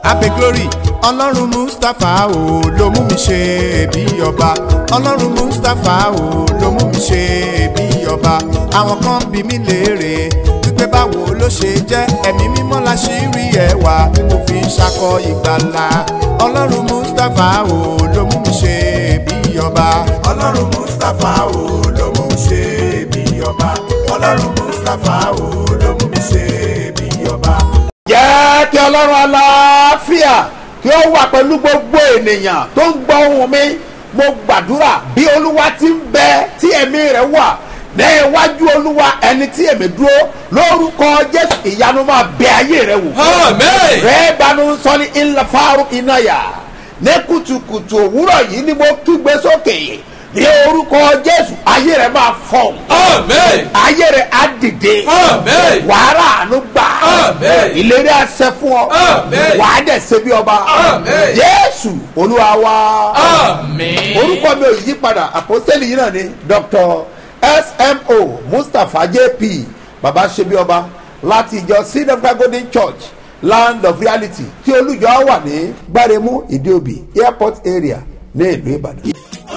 abe glory ọlọ́run mustapha o ló mú mi ṣe bí ọba ọlọ́run mustapha o ló mú mi ṣe bí ọba àwọn kan bí mi léèrè wípé báwo ló ṣe jẹ́ ẹ̀mí mímọ́ la ṣì rí ẹwà tí mo fi ń ṣakọ ìgbàlà ọlọ́run mustapha o ló mú mi ṣe bí ọba ọlọ́run mustapha o ló mú mi ṣe bí ọba ọlọ́run mustapha o ló mú mi ṣe bí ọba. jẹ́ kí ọlọ́run aláfíà kí ó wà pẹ̀lú gbogbo ènìyàn tó ń gbọ́ ohùn mi mo gbàdúrà bí olúwa ti ń bẹ tí ẹ̀mí rẹ̀ wà ní iwájú olúwa ẹni tí èmi dúró lórúkọ jésù ìyanu máa bẹ ayé rẹ wò. Amen. rẹ banu sọ ní ilẹ̀ fáwọn iná yà ní kùtùkùtù òwúrọ̀ yìí ni mo kígbe sókè ní orúkọ jésù ayé rẹ máa fọ̀ Amen. ayé rẹ á dìde Amen. wàhálà àánú gbà Amen. ìlérí àṣẹ fún ọ Amen. wàá dẹ̀ ṣe bí ọba Amen. jésù olúwa wa Amen. orúkọ mi ò yí padà àpòsílẹ̀ yìí náà ni dr smo mustapha jp baba ṣe bí ọba láti ìjọ seed of God golden church land of reality tí olùjọ wà ní gbáremú ìdíòbí airport area ní ìlú ìbàdàn.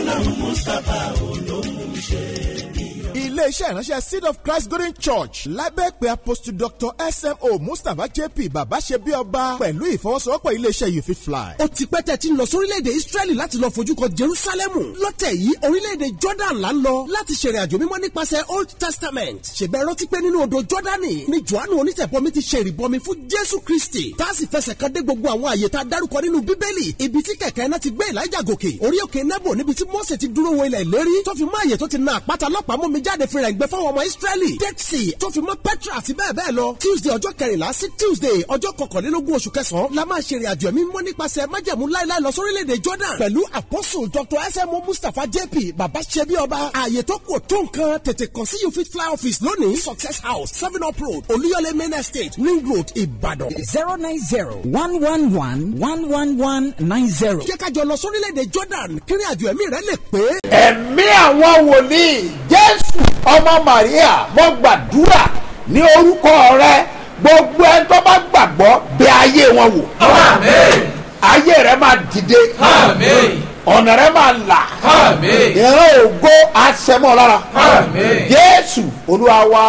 iléeṣẹ́ ìránṣẹ́ seed of christ golden church lábẹ́ pé apostle dr smo mustapha jp bàbá ṣe bí ọba pẹ̀lú ìfọwọ́sowọ́pọ̀ iléeṣẹ́ you fit fly. ó ti pẹ́ tẹ́ ti ń lọ sórílẹ̀-èdè israẹli láti lọ fojú kan jerusalemu lọ́tẹ̀ yìí orílẹ̀-èdè jordan là ń lọ láti ṣèrìn àjò mímọ́ nípasẹ̀ old testament ṣègbẹ́ rántí pé nínú odò jordani ni johannu onítẹ̀bọmi ti ṣe ìrìbọmi fún jésù kristi tá a sì fẹsẹ̀ kan dé gbogbo àwọn àyè tá a dárúkọ nínú bíbélì ibi tí kẹ̀kẹ́ náà ti gbé elijah gòkè orí òkè nebo níbi tí mose ti dúró wo ilẹ̀ ìlérí tó fi mọ́ àyè tó ti na àpáta lọ́pàá mú mi jáde fìrà ìgbẹ́ fáwọn ọmọ israẹli dead sea tó fi mọ́ petra àti bẹ́ẹ̀ bẹ́ẹ̀ lọ tuesday ọjọ́ kẹrìnlá sí tuesday ọjọ́ kọkànlélógún oṣù kẹsàn-án la máa ṣe ìrìnàjò ẹ̀mí mímọ́ nípasẹ̀ májẹ̀mú láíláí lọ sórílẹ̀-èdè jordan pẹ̀lú apostle dr smo mustapha jp baba sebi ọba ààyè tó kù tó nǹkan tètè kàn sí you fit fly office lónìí success house seven up road olúyọlé main estate ring road ìbàdàn. zero nine zero one one one one one one nine zero. jẹ́ ká jọ lọ sórílẹ̀-èdè jordan kí ìrìnàjò ẹ̀mí rẹ lè pé. ẹ̀mí àwọn wòlíì jésù ọmọ maria mo gbàdúrà ní orúkọ rẹ gbogbo ẹni tó bá gbàgbọ́ bẹ ayé wọn wò Amen. ayé rẹ máa dìde Amen. ọ̀nà rẹ máa là Amen. ìran ògo àṣẹmọ́ lára Amen. jésù olúwa wa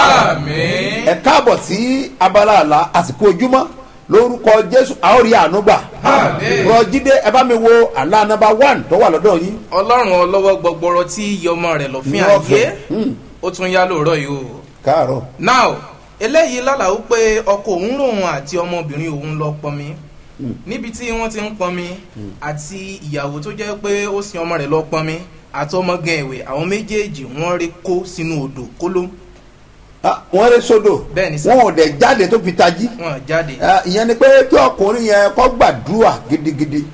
Amen. ẹ káàbọ̀ sí abala àlá àsìkò ojúmọ́ lórúkọ jésù a ó rí àánú gbà Amen. rọjídé ẹ bá mi wo àlá nọmba one tó wà lọ́dọ̀ yín ọlọ́run ọlọ́wọ́ gbọgbọrọ tí iye ọmọ rẹ̀ lọ fún Ní ayé ọ̀fẹ́. Hmm. ó tún yá lóòrọ̀ yìí o. káàárọ̀ now eléyìí lálàó pé ọkọ òun lòun àti ọmọbìnrin òun lọ pọnmi níbi tí wọ́n ti ń pọnmi àti ìyàwó tó jẹ́ pé ó sin ọmọ rẹ̀ lọ pọnmi àti ọmọ gan ẹ̀wẹ̀ àwọn méjèèjì wọ́n rí kó sínú odò kóló Ah, wọ́n rí sódò Bẹ́ẹ̀ ni sà. wọn ò dẹ̀ jáde tó fi tají wọn jáde. Ah, ìyẹn ni pé kí ọkùnrin yẹn kọ́ gbàdúrà gidigidi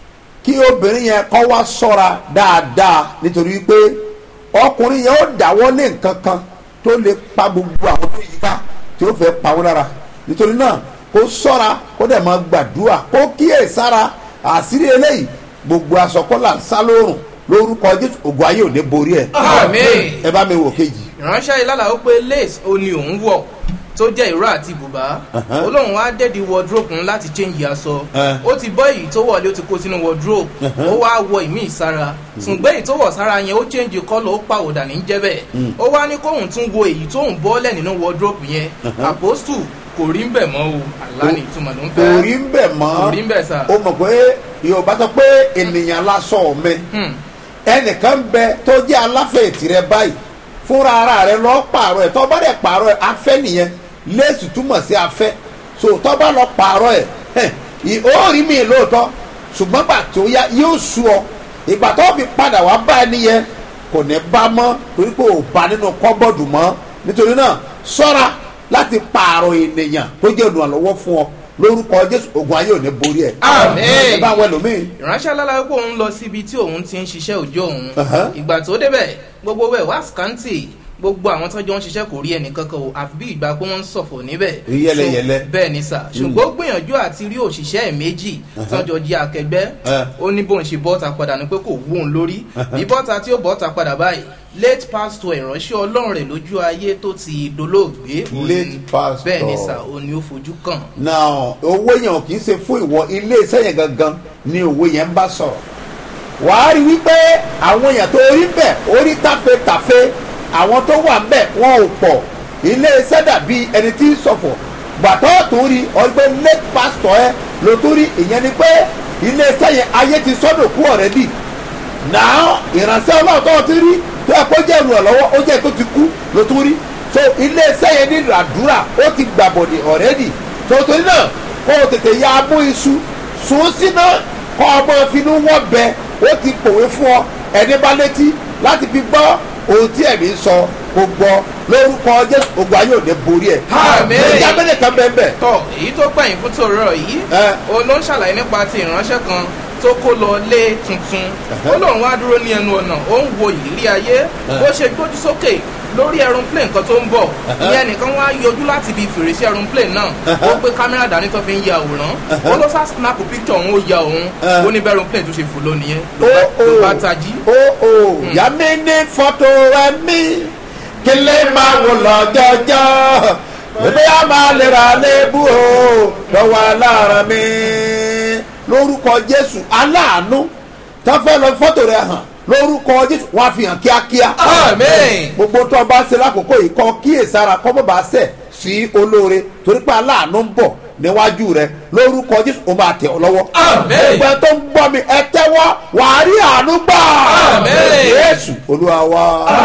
kí obìnrin yẹn kọ́ wá sọ́ra dáadáa nítorí pé ọkùnrin yẹn ó dáwọ́ lé nǹkan kan tó lè pa gbogbo àwọn tó yíká tí ó fẹ́ pa wọ́n lára nítorí náà kó sọ́ra kó dẹ̀ máa gbàdúrà kó kíyè sára àṣírí eléyìí gbogbo aṣọkọ́là ń sá lóòrùn lórúkọ jésù ògùn ayé ò ní borí ẹ̀ Àmín. ẹ bá mi wò kejì. ìránṣẹ́ yìí lálàó pé lace ó ní òun wọ̀ tó jẹ́ ìró àti bùbá Uh-huh. olóhùn wá dẹ́ẹ̀dì wardrobe ń láti change aṣọ Uh. ó ti bọ́ èyí tó wọlé ó ti kó sínú wardrobe ó wá wọ ìmí ìsára ṣùgbọ́n èyí tó wọ̀ sára yẹn ó change colour ó pàwọ̀dà ní jẹ́ bẹ́ẹ̀ ó wá ní kóhùn tún wo èyí tóhùn bọ́lẹ̀ nínú wardrobe yẹn apostle kò rí ń bẹ̀ mọ́ o àlá ní ìtumọ̀ ló ń kò fẹ́ rí ń bẹ̀ mọ́ kò rí ń bẹ̀ sà o mọ̀ pé yorùbá sọ pé ènìyàn lásọ mi Hmm. ẹnìkan bẹ tó jẹ́ aláfẹ̀ẹ́ tirẹ̀ báyìí fúnra ara rẹ lọ pààrọ̀ ẹ̀ tó bá dẹ̀ pààrọ̀ ẹ̀ afẹ́ nìyẹn léèsì túmọ̀ sí afẹ́ so tó bá lọ pààrọ̀ ẹ̀ hẹ̀, ì- ó rí mi lóòótọ́ ṣùgbọ́n gbà tó yá yóò sú ọ ìgbà tó fi padà wá bá ẹni yẹn kò ní bá mọ́ torí pé ò bá nínú kọ́bọ̀dù mọ́ nítorí náà sọ́ra láti pààrọ̀ ènìyàn tó jẹ́ olùrànlọ́wọ́ fún ọ lórúkọ jésù ogun ayé ò ní borí ẹ̀ Àmín. ẹ bá wọn ẹlòmíì ìránṣẹ́ alára pé òun lọ síbi tí òun ti ń ṣiṣẹ́ òjò òun Uh-huh. ìgbà tó débẹ̀ gbogbo ẹ̀ wá scanty gbogbo àwọn tó jọ ń ṣiṣẹ́ kò rí ẹnì kankan o àfi bí ìgbà pé wọ́n ń ṣọ̀fọ̀ níbẹ̀. Rí yẹ́lẹyẹ̀lẹ. So, bẹ́ẹ̀ ni sà ṣùgbọ́n ó gbìyànjú àti rí òṣìṣẹ́ ẹ̀ méjì tó jọ di akẹgbẹ́ Uh. ó ní bóun ṣe bọ́ta padà ní pé kò wú òun lórí bí bọ́ta tí ó bọ́ta padà báyìí late pastor ìránṣẹ́ ọlọ́run rẹ̀ lójú ayé tó ti dolóògbé òun- Late pastor. bẹ́ẹ̀ ni sà ó ní ó fojú kàn now owó yẹn ò kì í ṣe fún ìwọ ilé iṣẹ́ yẹn gangan ni owó yẹn ń bá sọ̀rọ̀ wàá rí wípé àwọn èèyàn tó rí bẹ̀ orí tàfetàfe àwọn tó wà bẹ̀ wọn ò pọ̀ ilé iṣẹ́ dàbí ẹni tí ń sọ̀fọ̀ gbàtọ́ tó rí ọgbẹ́ late pastor ẹ ló tó rí ìyẹn ni pé ilé iṣẹ́ yẹn ayé ti sọ́dọ̀ kú ọ̀rẹ́dì náà ìránṣẹ́ ọlọ́run tó ti rí tó ẹ kó jẹ́ ìrànlọ́wọ́ ó jẹ́ tó ti kú ló tó rí so iléeṣẹ́ yẹn ní àdúrà ó ti gbàbọ̀dẹ̀ ọ̀rẹ́dì tó torí náà kó o tètè ya abú iṣu sùn síná kó ọmọ finú wọ́n bẹ ó ti pòwe fún ọ ẹni bá létí láti fi gbọ́ ohun tí ẹ̀mí sọ kó gbọ́ lórúkọ jésù ogun ayé òde borí ẹ̀ Àmín. ìjà mẹ́lẹ̀ kan bẹ́ẹ̀ bẹ́ẹ̀ tọ èyí tó pẹ̀yìn fún tòrọ yìí Ẹ. òun ló ń ṣàlàyé nípa ti ìránṣẹ́ kan tó kó lọ lé tuntun ó lóun wá dúró ní ẹnu ọ̀nà ó ń wo ìrírí ayé bó ṣe gbójú sókè lórí aeroplane kan tó ń bọ̀ ìyẹn nìkan wá yọjú láti ibi fèrèsé aeroplane náà ó gbé kámẹ́rà dání tó fi ń ya àwòrán ó ló sá snap picture òun ó ya òun ó ní bẹ́ẹ̀ aeroplane tó ṣe fò lónìí ó yẹn ló bá tají. ó ó yá mi ní fọ́tò rẹ mí kí lè máa wò lọ́jọ́jọ́ ebi a máa lè ra lébu o lọ́wọ́ aláàrán mi lórúkọ jésù aláàánú tó fẹ́ lọ fọ́tò rẹ hàn lórúkọ jésù wọ́n á fi hàn kíákíá amen. gbogbo tó o bá ṣe lákòókò yìí kọ́ kíyèsára kọ́ bó bá ṣẹ̀ sí olóore torí pé aláàánú ń bọ̀ níwájú rẹ lórúkọ jésù ó máa tẹ̀ ọ́ lọ́wọ́. Àmín. gbogbo ẹ tó ń gbọ́ mi ẹ tẹ́wọ́ wàá rí àánú gbà. Àmín. jésù olúwa wa.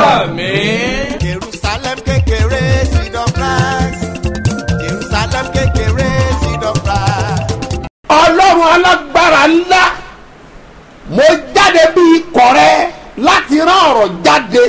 amen. jerusalem kékeré seed of rice jerusalem kékeré seed of rice. ọlọ́run alágbára ńlá mo jáde bí ikọ̀ rẹ láti rán ọ̀rọ̀ jáde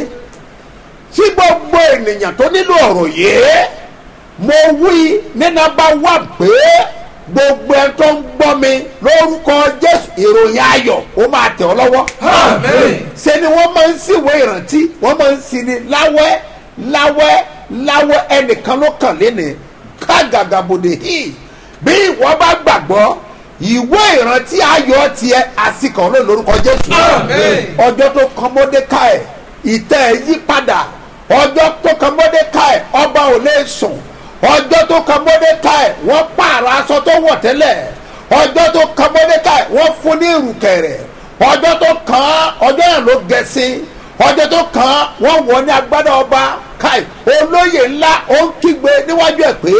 sí gbogbo ènìyàn tó nílò ọ̀rọ̀ yìí mo wí ní nọ́mbà wà pé gbogbo ẹ tó ń gbọ́ mi lórúkọ jésù ìròyìn ayọ̀ ó máa tẹ̀ ọ́ lọ́wọ́ amen. ṣe ni wọ́n máa ń síwèé ìrántí wọ́n máa ń sin ni láwẹ́ láwẹ́ láwẹ́ ẹnìkan ló kàn léni kágàgàbòdè hì bí ìwọ bá gbàgbọ́ ìwé ìrántí ayọ̀ tiẹ̀ àsìkò ló lórúkọ jésù Àmín. ọjọ́ tó kan mọ́dékáì ìtẹ́ ẹ̀ yí padà ọjọ́ tó kan mọ́dékáì ọba ò lè sùn ọjọ́ tó kan mọ́dékáì wọ́n pààrọ̀ aṣọ tó wọ̀ tẹ́lẹ̀ ọjọ́ tó kan mọ́dékáì wọ́n fún ní ìrùkẹ̀rẹ̀ ọjọ́ tó kàn án ọjọ́ náà ló gẹ̀ẹ́sìn ọjọ́ tó kàn án wọ́n wọ̀ ní agbádá ọba káì olóyè ńlá ó ń kígbe níwájú ẹ̀ pé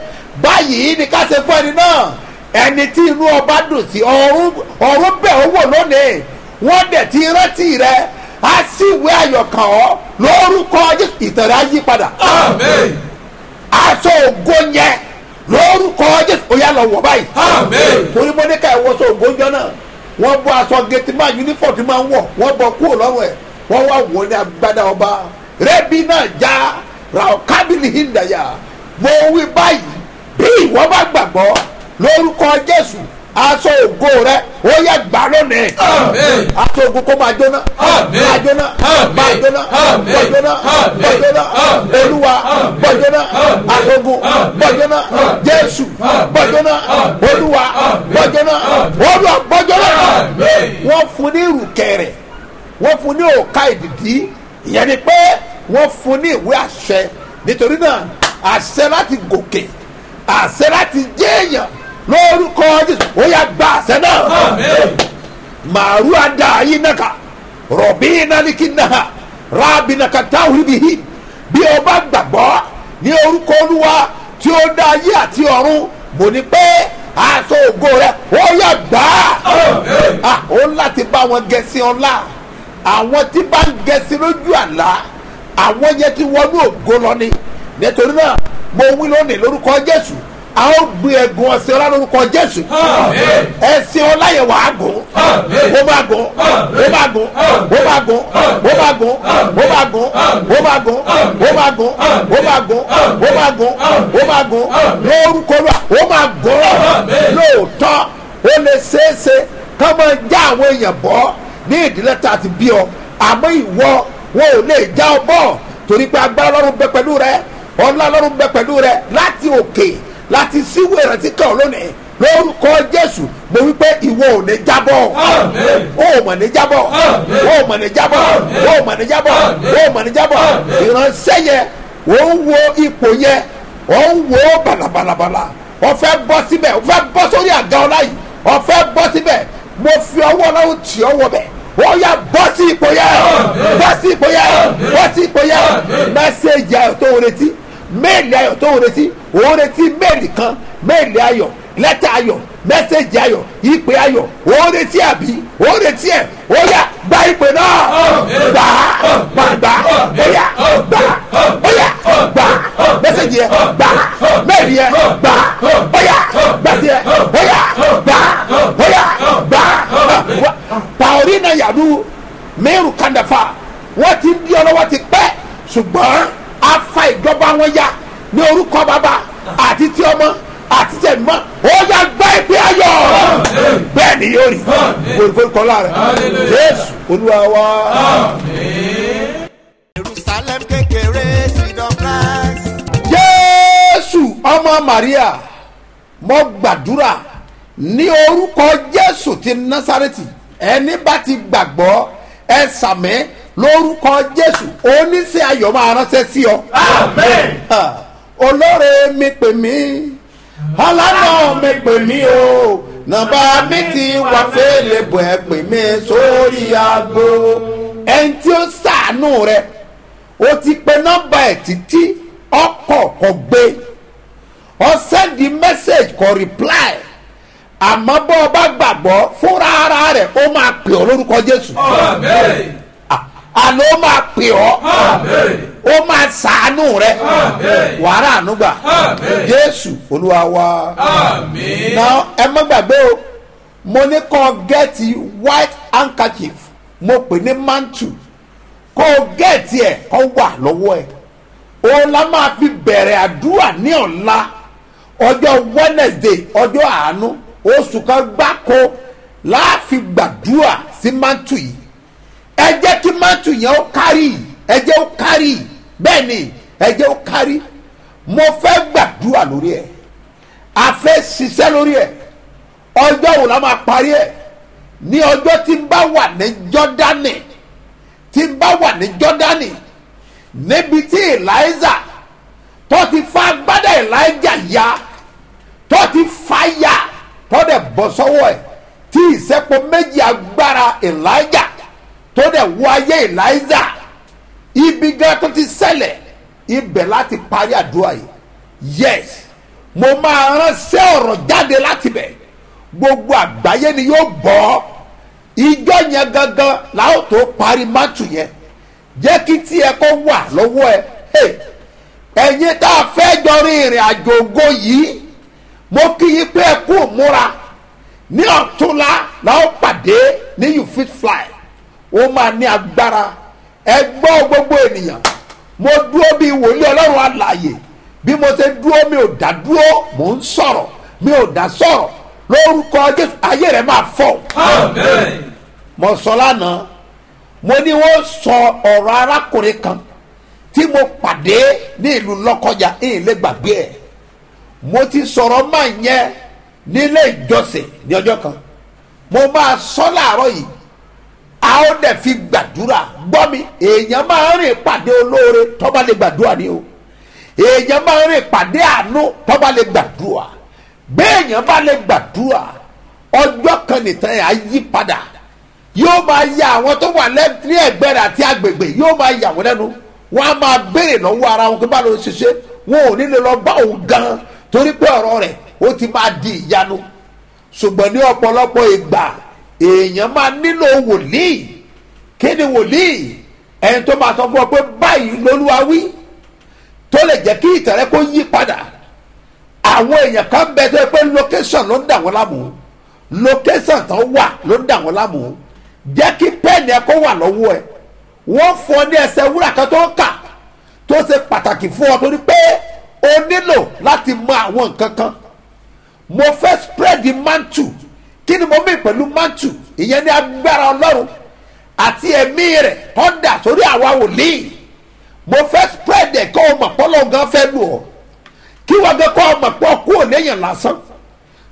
báyìí ni ká ṣe fún ẹni náà ẹni tí inú ọba dùn sí ọ̀run ọ̀run bẹ̀ ó wò lónìí wọ́n dẹ̀ ti rántí rẹ̀ á sì wé ayọ̀kàn ọ́ lórúkọ Jésù ìtẹ̀rẹ̀ á yí padà amen. aṣọ ògo yẹn lórúkọ Jésù ó yá lọ wọ̀ báyìí Àmín. torí mo ní ká ẹ̀wọ́ sọ ògo jọ náà wọ́n bọ́ aṣọ gẹ̀tì máa uniform tí máa ń wọ̀ wọ́n bọ́ kúrò lọ́rùn ẹ̀ wọ́n wá wọ̀ ní agbádá ọba rẹ́bí náà já ra kábìlì hìndàyà mo wí báyìí bí ìwọ bá gbàgbọ́ lórúkọ Jésù aṣọ ògo rẹ ó yẹ gbà lónìí Àmín. aṣọ ògo kó máa jóná Àmín. máa jóná Àmín. máa jóná Àmín. máa jóná Àmín. máa jóná Àmín. olúwa Àmín. bọ́jọ́nà Àmín. aṣogun Àmín. bọ́jọ́nà Àmín. jésù Àmín. bọ́jọ́nà Àmín. olúwa Àmín. bọ́jọ́nà Àmín. olúwa bọ́jọ́nà Àmín. wọ́n fún ní ìrùkẹ̀rẹ̀ wọ́n fún ní òkà ìdìdí ìyẹn ni pé wọ́n fún ní ìwé àṣẹ nítorí náà àṣẹ láti gòkè àṣẹ láti jẹ́yàn lórúkọ jésù ó yá gba àṣẹ náà Àmín. maru ada ayi naka rọ̀bì naliki naha rabi naka táwùrì bihi bí o bá gbàgbọ́ ní orúkọ olúwa tí ó dá ayé àti ọ̀run mo ní pé aṣọ ògo rẹ ó yà gbà á Àmín. Ah, ó láti bá wọn gẹ̀ẹ́sì ọ̀la àwọn tí bá ń gẹ̀ẹ́sì lójú àlá àwọn yẹn ti wọnú ògo lọ ni nítorí náà mo wí lónìí lórúkọ jésù a ó gbé ẹ̀gùn ọ̀sẹ̀ ọlá lórúkọ jésù Àmín. ẹ̀sìn ọlá yẹn wàá gùn Àmín. ó máa gùn ó máa gùn ó máa gùn ó máa gùn ó máa gùn ó máa gùn ó máa gùn ó máa gùn ó máa gùn ó máa gùn lórúkọ lọ ó máa gùn Àmín. lóòótọ́ ó lè ṣeéṣe ká máa já àwọn èèyàn bọ́ ní ìdílé tá a ti bí ọ àmọ́ ìwọ wọn ò lè já ọ bọ́ torí pé agbára lọ́rùn bẹ pẹ̀lú rẹ ọlá lọ́rùn bẹ pẹ̀lú rẹ láti òkè láti síwò ìrántí kan lónìí lórúkọ jésù mo wí pé ìwọ ò ní jábọ́ o ò mọ̀ ní jábọ́ o ò mọ̀ ní jábọ́ o ò mọ̀ ní jábọ́ o ò mọ̀ ní jábọ́ ìránṣẹ́ yẹn ò ń wo ipò yẹn ò ń wo balabalabala ó fẹ́ bọ́ síbẹ̀ ó fẹ́ bọ́ sórí àga ọlá yìí ó fẹ́ bọ́ síbẹ̀ mo fi ọwọ́ ọlọ́run tì ọ́ wọ bẹ̀ ó yà bọ́ sí ipò yẹn bọ́ sí ipò yẹn bọ́ sí ipò yẹn mẹ́sẹ̀gì ayọ̀ tó ń retí méèlì ayọ̀ tó ń retí òun retí méèlì kan méèlì ayọ̀ lẹ́tà ayọ̀ mẹ́sẹ̀gì ayọ̀ ìpè ayọ̀ òun retí àbí òun retí ẹ̀ ó yà gba ìpè náà gbà á gbà gbà ó yà gbà ó yà gbà mẹ́sẹ̀gì yẹn gbà méèlì yẹn gbà ó yà gbà tiẹ̀ ó yà gbà ó yà gbà pàórí náà yàdú mẹ́rù kàndàfà wọ́n ti ń di ọlọ́wọ́ ti pẹ́ ṣùgbọ́n afa ìjọba wọn ya ní orúkọ bàbá àti tí ọmọ àti tí ẹ̀mọ́ ó yà gbá ìpè ayọ̀ bẹ́ẹ̀ ni yóò rí forúkọ láàrẹ̀ jésù olúwa wa. jerusalem kékeré seed of christ. jésù ọmọ maria mo gbàdúrà ní orúkọ jésù ti násàrẹ́tì ẹni bá ti gbàgbọ́ ẹ sàmẹ́ lórúkọ jésù oníṣẹ́ ayọ̀ máa ránṣẹ́ sí ọ. Ha, olóore mi pè mí ọlọ́nà mi pè mí o nàbà mi ti wà fẹ́lẹ̀ bọ̀ ẹ pè mí sórí aago ẹni tí ó sàánú rẹ o ti pe nọ́mbà ẹ̀ títí ọkọ̀ kò gbé ọ sẹ́ndì mẹ́sẹ̀gì kò reply àmọ́ bọ́ ọ bá gbàgbọ́ fúnra ara rẹ̀ ó máa pè ọ́ lórúkọ jésù Ah, àná ó máa pè ọ́ ó máa sàánú rẹ wàrà ànúgbà jésù olúwa wa na ẹ má gbàgbé o mo ní kọ́ gẹ́ẹ̀tì white handkerchief mo pè ní mantu kó gẹ́ẹ̀tì ẹ̀ kọ́ wà lọ́wọ́ ẹ̀ òun la máa fi bẹ̀rẹ̀ àdúrà ní ọ̀la ọjọ́ wednesday ọjọ́ àánú oṣù kan gbáko láàfin gbàdúrà sí mantu yìí ẹ jẹ́ kí mantu yẹn ó kárì ẹ jẹ́ ó kárì bẹ́ẹ̀ ni ẹ jẹ́ ó kárì mo fẹ́ gbàdúrà lórí ẹ̀ a fẹ́ ṣiṣẹ́ lórí ẹ̀ ọjọ́ wo la máa parí ẹ̀ ní ọjọ́ tí n bá wà ní jọ́dánì tí n bá wà ní jọ́dánì níbi tí eliza tó ti fa agbádá elijah ya tó ti fa ya tó dẹ̀ bọ́ sọ́wọ́ ẹ̀ tí ìsẹ́pọ̀ méjì agbára elijah tó dẹ̀ wọ ayé eliza ibi gan tó ti ṣẹlẹ̀ ibẹ̀ láti parí àdúrà yìí yes mo máa ránṣẹ́ ọ̀rọ̀ jáde láti bẹ̀ gbogbo àgbáyé ni yóò bọ́ ìjọ yẹn gangan làwọn tó parí mátù yẹn jẹ́ kí tiẹ̀ kó wà lọ́wọ́ ẹ Hey, ẹ̀yin tá a fẹ́ jọ rin ìrìn àjò ògo yìí mo kí yín pé ẹ kú múra ní ọ̀túnla làwọn pàdé ní you fit fly ó máa ní agbára ẹ gbọ́ gbogbo ènìyàn mo dúró bíi wòlíì ọlọ́run àlàyé bí mo ṣe dúró mi ò dá dúró mò ń sọ̀rọ̀ mi ò dá sọ̀rọ̀ lórúkọ jésù ayé rẹ̀ máa fọ́ mo sọ lánàá mo ní wọ́n sọ ọ̀rọ̀ arákùnrin kan tí mo pàdé ní ìlú lọ́kọjà ìyìn lè gbàgbé ẹ̀ mo ti sọ̀rọ̀ máa yẹn nílé ìjọsìn ní ọjọ́ kan mo máa sọ láàárọ̀ yìí a ó dẹ̀ fi gbàdúrà gbọ́ mi èèyàn máa ń rìn pàdé olóore tọ́ba lè gbàdúrà ni o èèyàn máa ń rìn pàdé àánú tọ́ba lè gbàdúrà béèyàn bá lè gbàdúrà ọjọ́ kan nìtàn yà á yí padà yóò máa ya àwọn tó wà lẹ́- ní ẹ̀gbẹ́ rẹ̀ àti agbègbè yóò máa yà wọ́n lẹ́nu wọ́n á máa béèrè lọ́wọ́ ara wọn pé bá ló ń ṣiṣẹ́ wọn ò ní lè lọ bá òun gan torí pé ọ̀rọ̀ rẹ̀ ó ti máa di ìyanu ṣùgbọ́n ní ọ̀pọ̀lọpọ̀ ìgbà èèyàn máa nílò wòlíì kí ni wòlíì ẹni tó máa sọ fún ọ pé báyìí lolúwa wí tó lè jẹ́ kí ìtẹ̀rẹ́ kó yí padà àwọn èèyàn kan bẹ tó yẹ pé location ló ń dà wọ́n láàmú location tó wà ló ń dà wọ́n láàmú jẹ́ kí pẹ́ẹ́nì ẹ kó wà lọ́wọ́ ẹ wọ́n fún ọ ní ẹsẹ̀ wúrà kan tó ń kà tó ṣe pàtàkì fún ọ torí pé o nílò láti mọ àwọn nǹkan kan mo fẹ́ spread the mantle kí ni mo mí pẹ̀lú mantle ìyẹn ní agbára ọlọ́run àti ẹ̀mí rẹ̀ tó dà sórí àwa wòlíì mo fẹ́ spread ẹ̀ kọ́ ọ mọ̀ pọ́lọ́ gan fẹ́ lù ọ́ kí wọ́n gbé kọ́ ọ mọ̀ pọ́ kú ò léèyàn lásán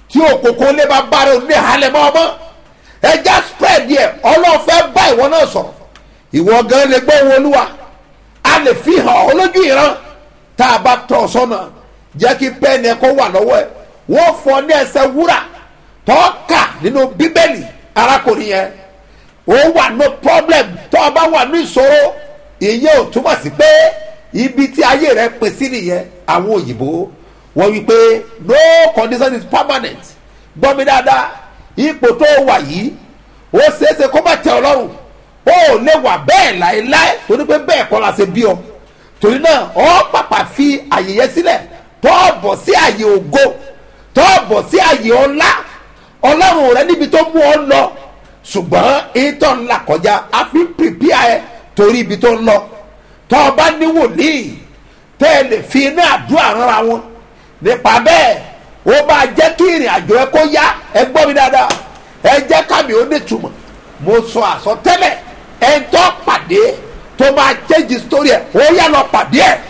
tí òkòkò lé bá bá rẹ òní halẹ̀ mọ́ ọmọ ẹja spread yẹ ọlọ́fẹ́ bá ìwọ náà sọ̀rọ̀ ìwọ gan lè gbọ́ owó olúwa a lè fi hàn ọ́ lójú ìran tá a bá tọ̀ sọ́nà jẹ́ kí pẹ́ẹ́nì ẹ̀kọ́ wà lọ́wọ́ ẹ̀ wọ́n fọ ní ẹsẹ̀ wúrà tọ́ka nínú bíbélì arákùnrin yẹn ó wà no problem tó o bá wà ní ìṣòro ìyẹn ò túmọ̀ sí pé ibi tí ayé rẹ pè sí nìyẹn àwọn òyìnbó wọ́n wí pé no condition is permanent gbọ́ mi dáadáa ipò tó wà yìí ó ṣeéṣe kó má tẹ ọ lọ́rùn ó lè wà bẹ́ẹ̀ láéláé torí pé bẹ́ẹ̀ kọ́ la ṣe bí ọ torí náà ọ pàpà fi àyè yẹn sílẹ̀ tó bọ̀ sí àyè ògo tó bọ̀ sí àyè ọlá ọlọ́run rẹ níbi tó mú ọ lọ ṣùgbọ́n ìtọ́ ńlá kọjá a fi pìpìà ẹ torí ibi tó ń lọ tó o bá ní wòlíì tẹ́ ẹ lè fi iná àdúrà rárá wọn nípa bẹ́ẹ̀ ó bá jẹ́ kí ìrìn àjò ẹ kó yá ẹ gbọ́ mi dáadáa ẹ jẹ́ kámi ó nítumọ̀ mo sọ àsọtẹ́lẹ̀ ẹ tọ́ pàdé tó máa change story ẹ ó yá lọ pàdé ẹ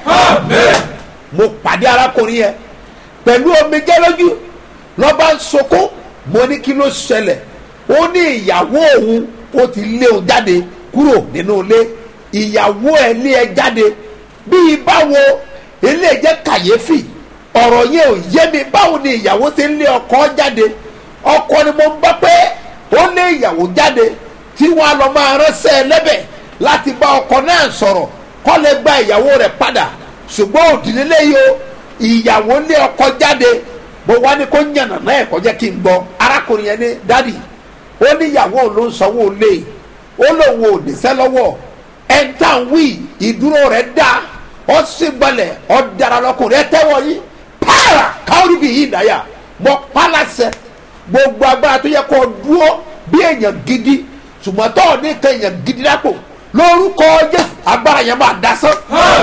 mo pàdé arákùnrin yẹn pẹ̀lú omijé lójú lọ́ba ń sọkún mo ní kí ló ṣẹlẹ̀ ó ní ìyàwó òun ó ti lé òun jáde kúrò nínú ilé ìyàwó ẹ lé ẹ jáde bíi báwo ilé jẹ́ kàyéfì ọ̀rọ̀ yẹn ò yé mi báwo ni ìyàwó ṣe ń lé ọkọ jáde ọkọ ni mo ń bá pé ó lé ìyàwó jáde tí wọ́n á lọ máa ránṣẹ́ lẹ́bẹ̀ láti bá ọkọ náà sọ̀rọ̀ kó lè gba ìyàwó rẹ̀ padà ṣùgbọ́n òdìnílé yìí o ìyàwó lé ọkọ jáde mo wá ní kó yànnà náà ẹ̀kọ́ jẹ́ kí n gbọ́ arákùnrin yẹn ní dádì ó ní ìyàwó ló ń sanwó lé ó lóun ò níṣẹ́ lọ́wọ́ ẹ̀ńtà wí ìdúró rẹ̀ dá ó sì gbalẹ̀ ó dára lọ́kùnrin ẹ tẹ́wọ́ yìí pààrà káwọ́rì bíi yìí dáyà mọ pálásẹ̀ gbogbo agbára tó yẹ kó dúró bí èèyàn gidi ṣùgbọ́n tó ò ní kan èèyàn gidi lápò lórúkọ jésù agbára yẹn máa dasán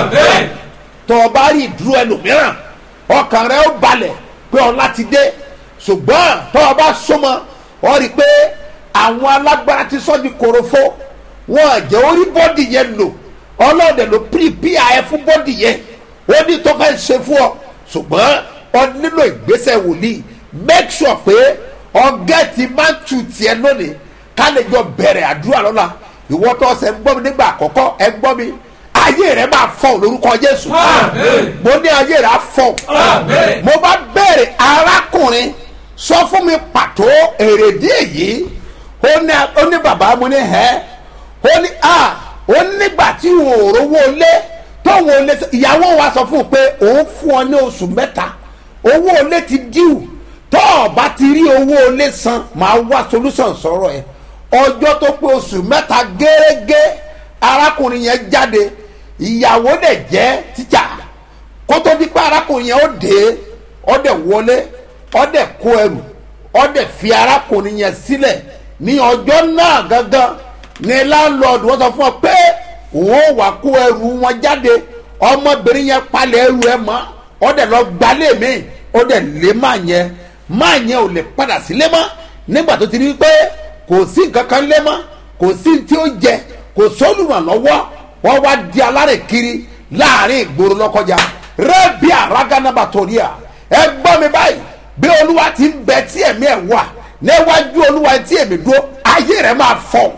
tó o bá rí ìdúró ẹlòmíràn ọkàn rẹ ó balẹ̀ pé ọlá ti dé ṣùgbọ́n tó o bá súnmọ́ ọ rí i pé àwọn alágbára ti sọ́ di korofo wọn jẹ́ orí bọ́dì yẹn lò ọlọ́ọ̀dẹ ló pírípíà ẹ fún bọ́dì yẹn ó ní tó fẹ́ ṣe fún ọ ṣùgbọ́n ọ nílò ìgbésẹ̀ wòlíì make sure pé ọgẹ́ ti máa ń tu tiẹ̀ lónìí ká lè jọ bẹ̀rẹ̀ àdúrà lọ́la ìwọ tó ṣe ń gbọ́ mi nígbà àkọ́kọ́ ẹ gbọ́ mi ayé rẹ máa fọ lórúkọ jésù mo ní ayé rẹ á fọ mo bá bẹ̀rẹ̀ arákùnrin sọ fún mi pàtó èrèdí èyí ó ní ó ní bàbá mo ní hẹ́ ó ní a ó nígbà tí òun ò rówó lé tóun ò lé ìyàwó wa sọ fún un pé òun fún ọ ní oṣù mẹ́ta owó olé ti díù tó o bá ti rí owó olé san máa wá solution sọ̀rọ̀ ẹ̀ ọjọ́ tó pé oṣù mẹ́ta gẹ́gẹ́ arákùnrin yẹn jáde ìyàwó dẹ̀ jẹ́ tíjà kó tó di pé arákùnrin yẹn ó dé ó dẹ̀ wọlé ó dẹ̀ kó ẹrù ó dẹ̀ fi arákùnrin yẹn sílẹ̀ ní ọjọ́ náà gangan ní láńlọ́ọ̀dù wọ́n sọ fún ọ pé òun ò wá kó ẹrù wọn jáde ọmọbìnrin yẹn palẹ̀ ẹrù ẹ mọ́ ó dẹ̀ lọ gbalẹ̀ mi ó dẹ̀ lé má yẹn má yẹn ò lè padà sílé mọ́ nígbà tó ti rí pé kò sí nǹkan kan lé mọ́ kò sí tí ó jẹ kò sólùrànlọ́wọ́ wọ́n wá di alárè kiri láàrin ìgboro lọ́kọjá rẹ́bí àrágánábà torí à ẹ gbọ́ mi báyìí bí olúwa ti ń bẹ tí ẹ̀mí ẹ̀ wà níwájú olúwa tí èmi dúró ayé rẹ̀ máa fọ́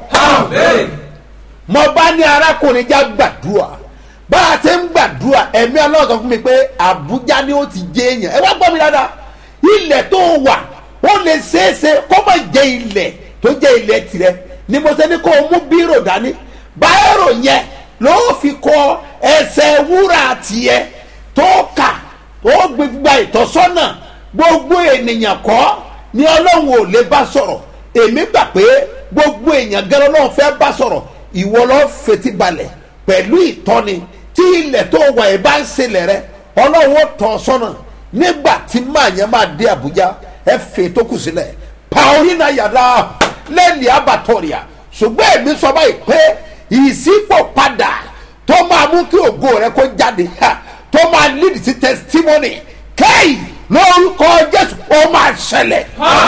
mo bá ní arákùnrin já gbàdúrà bá a ti ń gbàdúrà ẹ̀mí ọlọ́run sọ fún mi pé àbújá ni ó ti jẹ èèyàn ẹ wá gbọ́ mi dáadáa ilẹ̀ tó wà ó lè ṣeéṣe kó má jẹ ilẹ̀ tó jẹ ilẹ̀ tirẹ̀ ni mo ṣe ní kó o mú bírò dání báyọ̀rò yẹn ló fi kọ ẹsẹ̀ wúrà tiẹ̀ tó kà tó gbégbá ìtọ́sọ́nà gbogbo ènìyàn kọ́ ni ọlọ́run ò lè bá sọ̀rọ̀ èmi gbà pé gbogbo èèyàn gẹ́rẹ́ ọlọ́run fẹ́ bá sọ̀rọ̀ ìwọ lọ́ọ́ fetí balẹ̀ pẹ̀lú ìtọ́ni tí ilẹ̀ tó wà ẹ̀ bá ń ṣẹlẹ̀ rẹ ọlọ́run ó tọ́ sọ́nà nígbà tí máa yẹn máa dé àbújá ẹ fè tó kù sílẹ̀ paulina yàrá lẹ́ẹ̀lì abatọ́rìà ṣùgbọ́n èmi sọ báyìí pé ìsípò padà tó máa mú kí ògo rẹ kó jáde tó máa lead sí testimony kéyì lórúkọ jésù ó máa ṣẹlẹ̀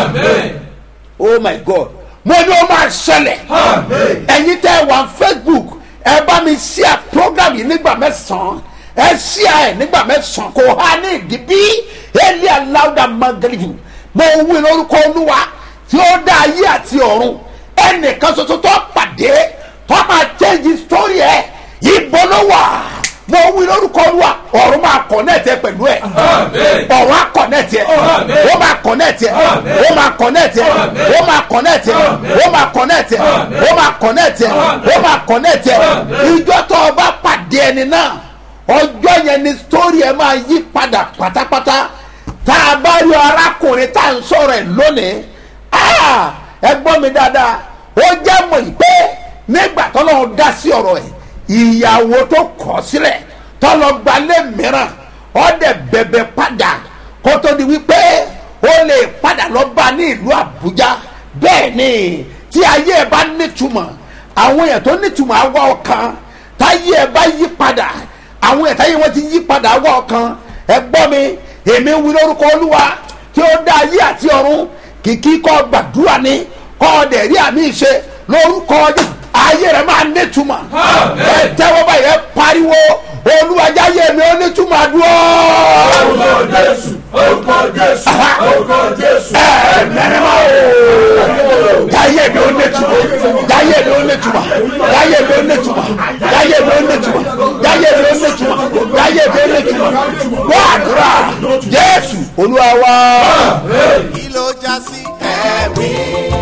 oh my god mo ní ó máa ṣẹlẹ̀ ẹ̀yin tẹ́ wà facebook ẹ bá mi share program yìí nígbà mẹ́sàn-án ẹ share ẹ̀ nígbà mẹ́sàn-án kò há ní ìdí bí eli aláwùdà magalivu mo wí lórúkọ olúwa tí ó dá ayé àti ọ̀run ẹnìkan ṣoṣo tó pàdé tó máa change story ẹ̀ ibo ló wà mo wí lórúkọ olúwa ọ̀run máa connect ẹ pẹ̀lú ẹ̀ Àmín. ọ̀run á connect ẹ Àmín. ó máa connect ẹ Àmín. ó máa connect ẹ Àmín. ó máa connect ẹ Àmín. ó máa connect ẹ Àmín. ó máa connect ẹ Àmín. ó máa connect ẹ Àmín. ìjọ tó o bá pàdé ẹni náà ọjọ́ yẹn ni story ẹ máa yí padà pátápátá tá a bá rí arákùnrin tá à ń sọ̀rọ̀ ẹ̀ lónìí ah, ẹ gbọ́ mi dáadáa ó jẹ́ mọ̀ yìí pé nígbà tọ́lọ́run dá sí ọ̀rọ̀ ẹ̀ ìyàwó tó kọ̀ sílẹ̀ tọ́lọ́ gbalẹ̀ mìíràn ọ̀dẹ̀ bẹ̀bẹ̀ padà kó tó di wípé ó lè padà lọ bá ní ìlú àbújá bẹ́ẹ̀ ni tí ayé ẹ bá nítumọ̀ àwọn èèyàn tó nítumọ̀ á wá ọkàn táyé ẹ bá yí padà àwọn èèyàn táyé wọn ti yí padà á wá ọkàn ẹ gbọ́ mi èmi wí lórúkọ olúwa tí ó dá ayé àti ọ̀run kìkì kọ́ gbàdúrà ni kọ́ ọ̀dẹ̀ rí àmì ìṣe lórúkọ Jésù ayé rẹ̀ máa nítumọ̀ Àmín. ẹ tẹ́wọ́ báyìí ẹ pariwo olúwajáyé mi ó nítumọ̀ àdúrà orúkọ jésù orúkọ jésù orúkọ jésù. ẹ mẹ́rẹ̀mọ́ o jáyé mi ó nítumọ̀ jáyé mi ó nítumọ̀ jáyé mi ó nítumọ̀ jáyé mi ó nítumọ̀ jáyé mi ó nítumọ̀ jáyé mi ó nítumọ̀ wọ́n àdúrà jésù olúwa wá. kí ló já sí ẹ̀rí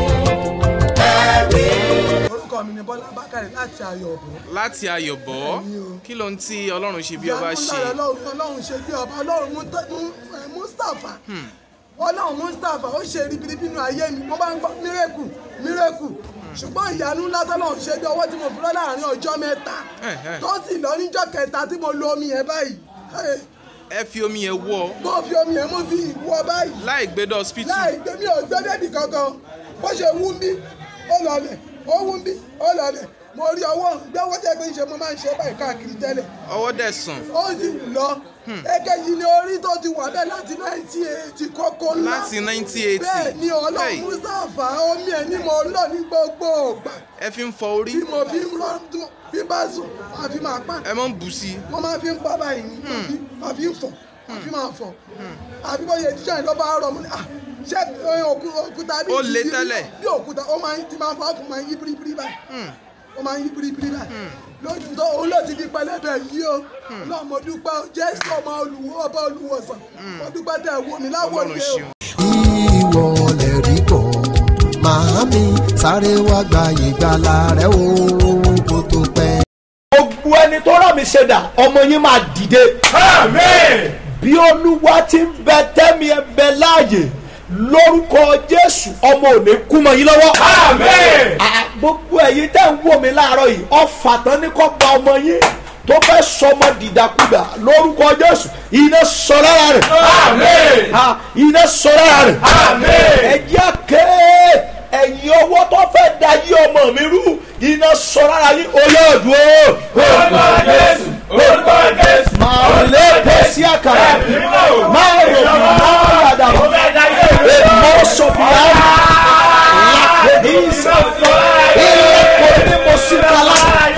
ẹ̀rí. orúkọ mi ni bọ́lá bákàrẹ̀ láti ayọ̀bọ̀. láti ayọ̀bọ̀ kí ló ń tí ọlọ́run ṣe bí ọba ṣe ìyanu lára ọlọ́run ọlọ́run ṣe bí ọba ọlọ́run Mu- Mu- eh, mustapha ọlọ́run mustapha ó ṣe ribiribi nínú ayé mi mo bá ń gbọ́ mírèkù mírèkù ṣùgbọ́n ìyanu ńlá tọ́lọ́run ṣe bí ọwọ́ tí mo fi lọ láàrin ọjọ́ mẹ́ta Ẹ̀hẹ́. tó sì lọ níjọ́ kẹta tí mo lo omi yẹn báyìí Eh, ẹ fi omi yẹn wọ mo fi omi yẹn mo fi wọ báyìí láì gbé dé hospital láì gbé mi ò gbé bébì kankan bó ṣe wú mi ó lọlẹ̀ ó wú mi ó lọlẹ̀ mo rí ọwọ́ gbẹ́wọ́ tẹ́ pé ṣe mo máa ń ṣe báyìí káàkiri tẹ́lẹ̀ ọwọ́ dẹ̀ sàn ó sì lọ èkejì ni orí tó ti wà bẹ́ẹ̀ láti náìtì eighty kókó ńlá láti 1980 bẹ́ẹ̀ ni ọlọ́run Hey, mustapha omi ẹ̀ ni mo lọ ní gbogbo ògbà ẹ fi ń fọ orí tí mo fi ń rọ tí mo fi bá sùn máa fi máa pa ẹ mọ̀ ń bù sí mo máa fi ń pa báyìí ni máa fi- máa fi ń fọ̀ máa fi máa fọ̀ àbí bóyá jíjọ́ yẹn ló bá rọ̀ mo ní à ṣé eh, òkú- òkúta bí Ó le bí- tẹ́lẹ̀. bí òkúta ó máa ń ti máa fọ́ ọkùnrin máa ń yí biribiri báyìí ó máa ń yí biribiri báyìí lójú tó òun ló ti di pẹlẹbẹ yìí o náà mo dúpẹ́ o jésù ọmọ olùwọ́ ọba olùwọ̀sàn mo dúpẹ́ tẹ̀ wò mí láwọ̀ ọlọ́run ni o. ṣeun. ìwọ lè rí bọ̀ màámi sáré wá gba ìgbàlà rẹ o kó tó pẹ́. gbogbo ẹni tó rà mí ṣẹ̀dá ọmọ yín máa dìde. Àmín. bí olúwa ti ń bẹ tẹ́mi ẹ bẹ láàyè lórúkọ jésù ọmọ ò ní kú mọ́ yín lọ́wọ́. Àmín. Ah, gbogbo ẹ̀yin tẹ́ ń wò mí láàárọ̀ yìí ọ̀fà tán ní kò gba ọmọ yín tó fẹ́ sọmọ dìdàkudà lórúkọ jésù iná sọ lára rẹ̀. Àmín. Ah, iná sọ lára rẹ̀. Àmín. ẹ̀jẹ̀ ké ẹ̀yin owó tó fẹ́ da yí ọmọ mi rú iná sọ lára yín olóòdù o. orúkọ jésù orúkọ jésù. máa lé pèsè àkàrà máa rò bí máa yàdà èmọ̀ sọ̀fìyà làkèdísà ilẹ̀ kòní mọ̀síkàlà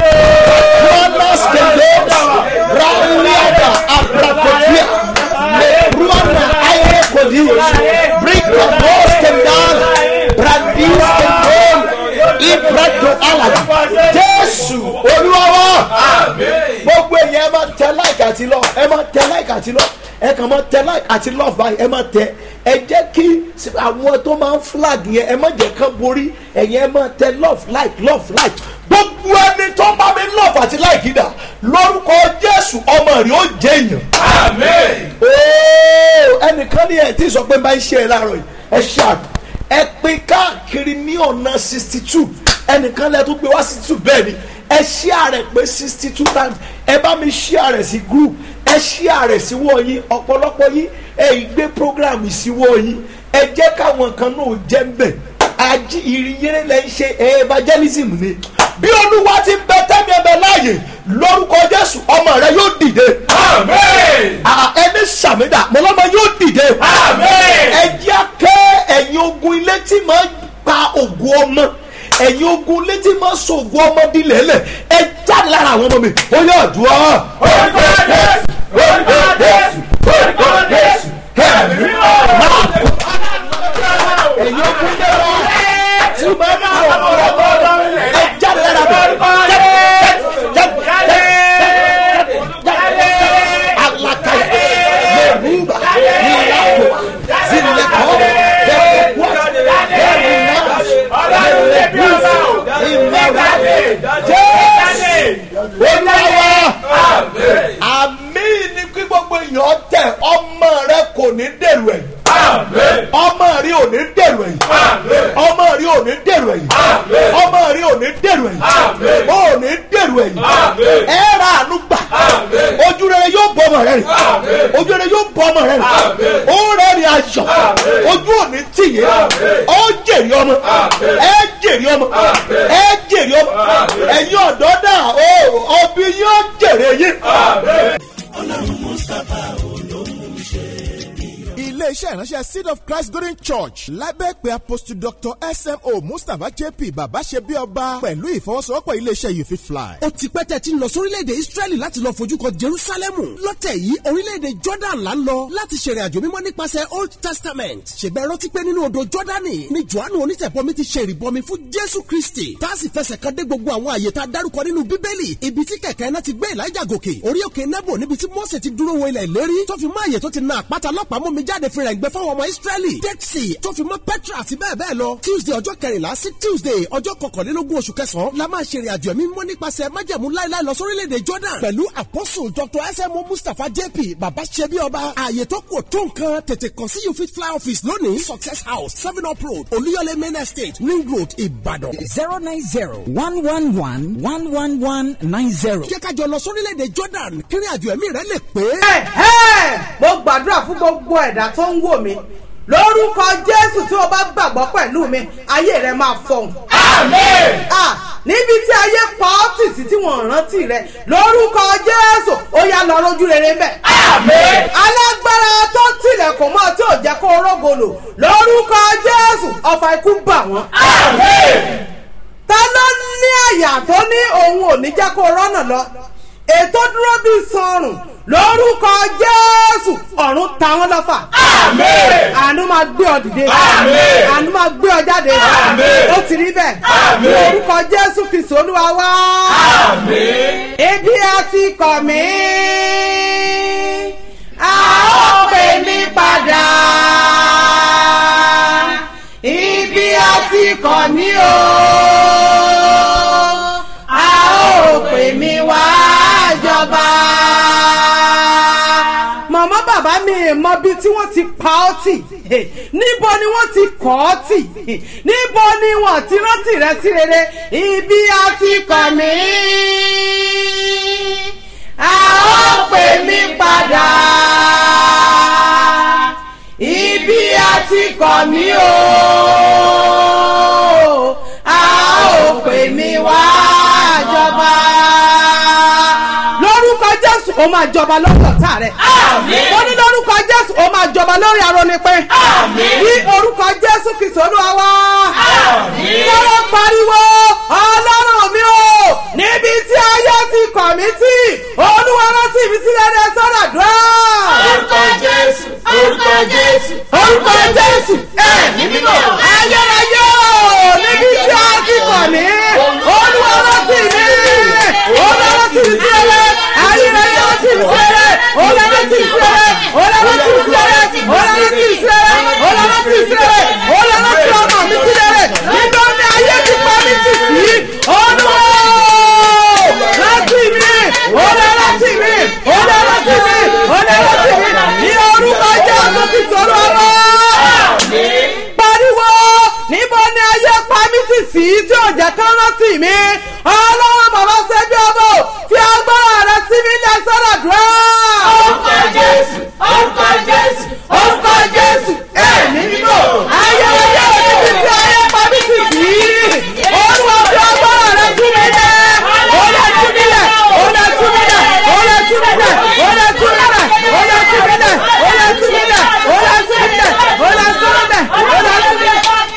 ruanas kẹlẹ́s rauliada abrakodia le ruana ayé kòdì bríkà bọ́s kẹndàn brandis kẹndàn ibrahim alaji jésù olúwa gbogbo èèyàn ẹ máa tẹ like àti love ẹ máa tẹ like àti love ẹ kàn máa tẹ like àti love báyìí ẹ máa tẹ ẹ jẹ́ kí àwọn tó máa ń flag yẹn ẹ má jẹ́ kán borí ẹ̀yìn ẹ máa tẹ love like love like gbogbo ẹni tó bá mi love àti like yìí dà lórúkọ jésù ọmọ rẹ ó jẹ èèyàn Àmín. ooo ẹnìkan ní ẹ tí sọ pé máa ń ṣe ẹ láàárọ̀ yìí ẹ ṣáà ẹ pín káàkiri ní ọ̀nà sixty two ẹnìkan lẹ tó gbé wá sixty two bẹ́ẹ̀ ni ẹ ṣíà rẹ̀ pé sixty two times ẹ bá mi ṣíà rẹ̀ sí group ẹ ṣíà rẹ̀ sí wọ́ yín ọ̀pọ̀lọpọ̀ yín ẹ ì gbé program sí wọ́ yín ẹ jẹ́ káwọn kan náà jẹ́ ń bẹ̀ ají ìrìnyẹrẹ lẹ ń ṣe evangelism ni bí olúwa ti ń bẹ tẹ́mi ẹbẹ láàyè lórúkọ jésù ọmọ rẹ yóò dìde Àmín. Ah, ẹni sàmìdà mọlọmọ yóò dìde. Àmín. ẹ jẹ́ kẹ́ ẹ̀yin ogun ilé tí máa ń pa ògùn ọmọ ẹ̀yin ogun ilé tí máa ń so ògùn ọmọ dilẹ̀ lẹ̀ ẹ jáde lára àwọn ọmọ mi ó yọ àdúrà. orúkọ jésù orúkọ jésù orúkọ jésù. Ẹ̀mí mímọ́. bọ ọmọ rẹ rìn ojú rẹ yóò bọ ọmọ rẹ rìn ó rẹ rìn ayọ̀ ojú òní tìyẹ ó jèrè ọmọ ẹ jèrè ọmọ ẹ jèrè ọmọ ẹ̀yin ọ̀dọ́ dà ó ọbí yóò jèrè yín. iléeṣẹ́ ìránṣẹ́ seed of christ golden church lábẹ́ pé apostle dr smo mustapha jp bàbá ṣe bí ọba pẹ̀lú ìfọwọ́sowọ́pọ̀ iléeṣẹ́ you fit fly. ó ti pẹ́ tẹ́ ti ń lọ sórílẹ̀-èdè israẹli láti lọ fojú kan jerusalemu lọ́tẹ̀ yìí orílẹ̀-èdè jordan là ń lọ láti ṣèrìn àjò mímọ́ nípasẹ̀ old testament ṣègbè rántí pé nínú odò jordani ni johannu onítẹ̀bọmi ti ṣe ìrìbọmi fún jésù kristi tá a sì fẹsẹ̀ kan dé gbogbo àwọn àyè tá a dárúkọ nínú bíbélì ibi tí kẹ̀kẹ́ náà ti gbé elijah gòkè orí òkè nebo níbi tí mose ti dúró wo ilẹ̀ ìlérí tó fi mọ́ àyè tó ti na àpáta lọ́pàá mú mi jáde fi rẹ̀ ń gbẹ fáwọn ọmọ israẹli dead sea tó fi mọ́ petra àti bẹ́ẹ̀ bẹ́ẹ̀ lọ tuesday ọjọ́ kẹrìnlá sí tuesday ọjọ́ kọkànlélógún oṣù kẹsàn-án la máa ṣe ìrìn àjò ẹ̀mí mímọ́ nípasẹ̀ májẹ̀mú láíláí lọ sórílẹ̀-èdè jordan pẹ̀lú apostle dr smo mustapha jp baba ṣẹbi ọba ààyè tó kù tó nǹkan tètè kàn sí you fit fly office lónìí success house seven up road olúyọlé main estate ring road ìbàdàn. zero nine zero one one one one one one nine zero. jẹ́ ká jọ lọ sórílẹ̀-èdè jordan kí ìrìn àjò ẹ̀mí rẹ lè pé. Ẹ̀hẹ́! mo gbàdúrà fún gbogbo ẹ̀dá tó ń wò mí lórúkọ jésù tí o bá gbàgbọ́ pẹ̀lú mi ayé rẹ máa fọhùn. Ah, níbi tí ayé pa ọ́ tì sí tí wọ́n rántí rẹ lórúkọ jésù ó yá lọ rójú rere mbẹ. alágbára tó tilẹ̀kùn mọ́ tí ò jẹ́ kó rógolo lórúkọ jésù ọfà ikú bà wọ́n. ta ló ní àyà tó ní òun ò ní jẹ́ kó rọ́nà lọ ètò dúró bíi sọrùn lórúkọ jésù ọ̀run ta wọ́n lọ́fà. àánú máa gbé ọ dìde. àánú máa gbé ọ jáde. ó ti rí bẹ́ẹ̀. lórúkọ jésù kìsì olúwa wá. ebi a ti kọ̀ mí. a ó pè mí padà. ibi a ti kọ̀ mí o. a ó pè mí wá jọba. màmá bàbá mi mọ bí tí wọ́n ti pa ọ́ tì níbo ni wọ́n ti kọ́ ọ́ tì níbo ni wọ́n ti rántí rẹ sí rere ibi a ti kọ̀ mí. a ó pè mí padà ibi a ti kọ̀ mí o a ó pè mí wá jọba lórúkọ jésù ó máa jọba lórí ọ̀tá rẹ̀. ó ní lórúkọ jésù ó máa jọba lórí arónípẹ́. ní orúkọ jésù kìsì olúwa wá. lọ́wọ́ pariwo ọlọ́run mi o níbi tí ayé ti kọ̀ mí tí olúwa rántí mi sílẹ̀ ní sọ́dọ̀ dùn. orúkọ jésù orúkọ jésù orúkọ jésù ẹ̀ ní mímọ́. ayérayé o níbi tí a ti kọ̀ mí olúwa rántí mi olúwa rántí mi sílẹ̀ ayérayé rántí mi sílẹ̀ olúwa rántí mi sílẹ̀ olúwa rántí mi sílẹ̀ olúwa rántí mi sílẹ̀ olúwa rántí mi sílẹ̀ olúwa rántí ọmọ mi sílẹ̀ nígbà tí ayé ti pa mí tì sí olúwa rántí mi olúwa rántí mi olúwa rántí mi olúwa rántí mi ní orúkọ jésù ti sọ̀rọ̀ ọ̀rọ̀ pariwo níbo ni ayé pa mí tì sí tí ò jẹ́ kán rántí mi ọlọ́run bàbá ṣẹ́bí ọmọ fi agbára rẹ sí mi ní ẹsẹ̀rẹ̀ dùn. orúkọ jésù orúkọ jésù orúkọ jésù ẹ̀mí mímọ́ ayé ayé níbi tí ayé pa mí tì sí olúwa fi agbára rẹ sí mi ní olè tú mi lẹ̀ olè tú mi lẹ̀ olè tú mi lẹ̀ olè tú mi lẹ̀ olè tú mi lẹ̀ olè tú mi lẹ̀ olè tú mi lẹ̀ olè tú mi lẹ̀ olè tú mi lẹ̀ olè tú mi lẹ̀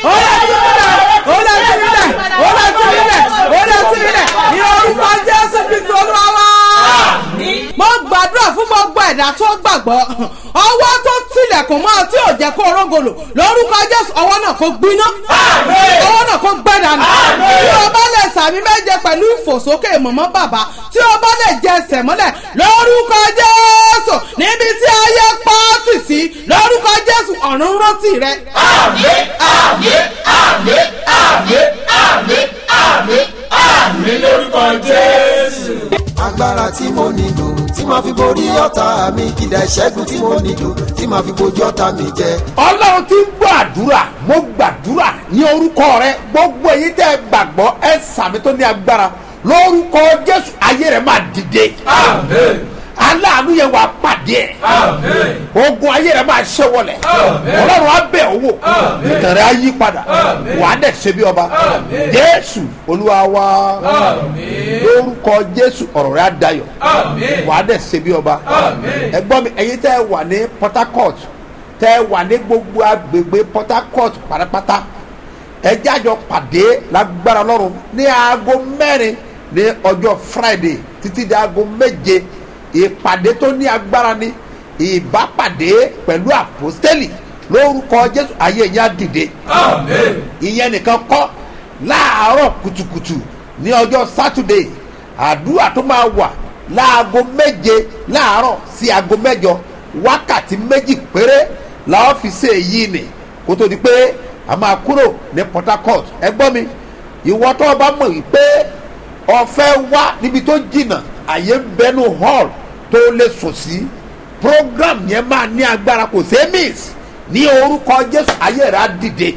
olè tú mi lẹ̀ olè tú mi lẹ̀ olè tú mi lẹ̀ ní orúkọ jésù kristu olúwa wá mo gbàdúrà fún gbogbo ẹ̀dá tó gbàgbọ́ ọwọ́ tó tilẹ̀kùn mọ́ tí ò jẹ́ kó rógolo lórúkọ jésù ọwọ́ náà kó gbiná ọwọ́ náà kó gbẹ́dànù tí o bá lè sàmì méje pẹ̀lú ìfòsókè mọ̀mọ́ bàbá tí o bá lè jẹ ẹsẹ̀ mọ́lẹ̀ lórúkọ jésù níbi tí ayé pọ́ọ̀tì sí lórúkọ jésù ọ̀run rántí rẹ. àmín àmín àmín àmín àmín àmín àmín lórúkọ jésù. agbára tí mo nílò tí màá fi borí ọ̀tá mi kìdá ìṣẹ́gun tí mo nílò tí màá fi bojú ọ̀tá mi jẹ. ọlọ́run ti ń gbọ́ àdúrà mo gbàdúrà ní orúkọ rẹ gbogbo èyí tẹ́ ẹ gbàgbọ́ ẹ sàmì tó ní agbára lórúkọ jésù ayé rẹ máa dìde àmín aláàánú yẹn wà pàdé ẹ̀ ogun ayé rẹ̀ máa ṣẹ́ wọlẹ̀ ọlọ́run á bẹ̀ owó ìtàn rẹ̀ á yí padà wà á dẹ̀ ṣe bí ọba jésù olúwa wa lórúkọ jésù ọ̀rọ̀ rẹ̀ á dayọ̀ wà á dẹ̀ ṣe bí ọba ẹgbọ́n mi ẹ̀yin tẹ́ ẹ wà ní port harcourt tẹ́ ẹ wà ní gbogbo agbègbè port harcourt pátápátá ẹjẹ́ àjọ pàdé lágbára lọ́rùn ní aago mẹ́rin ní ọjọ́ friday títí di aago méje ìpàdé tó ní agbára ní ìbápàdé pẹ̀lú àpòstélì lórúkọ jésù ayé yẹn á dìde ìyẹn nìkan kọ́ láàárọ̀ kùtùkùtù ní ọjọ́ saturday àdúrà tó máa wà láago méje láàárọ̀ sí aago mẹ́jọ wákàtí méjì péré làwọn fi ṣe èyí nì kó tó di pé a máa kúrò ní port harcourt ẹ gbọ́ mi ìwọ tó o bá mọ̀ wípé ọ̀fẹ́ wá níbi tó jìnnà àyè ń bẹnu hall tó lè sùn sí program yẹn máa ní agbára kò sí miss ní orúkọ jésù ayé rẹ̀ á dìde